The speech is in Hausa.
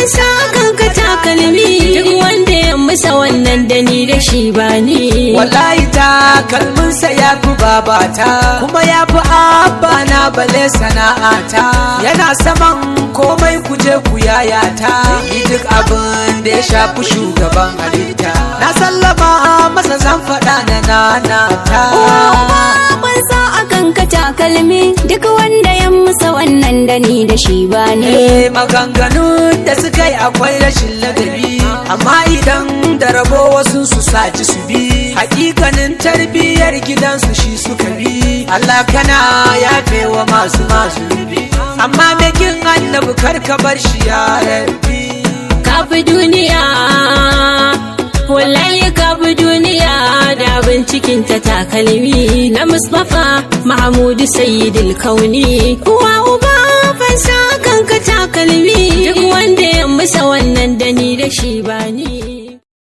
fansa kan ka takalmi duk wanda ya musa wannan da ni da shi ba ni wallahi ta kalminsa ya fi babata kuma ya fi abba na bale sana'ata yana saman komai kuje ku yayata yi duk abin da ya shafi shugaban halitta na sallama masa zan faɗa na nanata fansa akan ka takalmi duk wanda ya musa wannan da ni da shi ba ni Eh maganganun da suka yi akwai rashin ladabi amma idan da rabo wasu su saci su bi hakikanin tarbiyyar gidansu shi suka bi Allah kana yafe wa masu masu bi amma mekin annabi karka bar shi ya rabbi kafi duniya wallahi kafi duniya da bincikin ta takalmi na Mustapha Mahmudu Sayyidul Kauni uwa uba fansa kan ka takalmi duk wanda ya musa wannan da ni da shi ba ni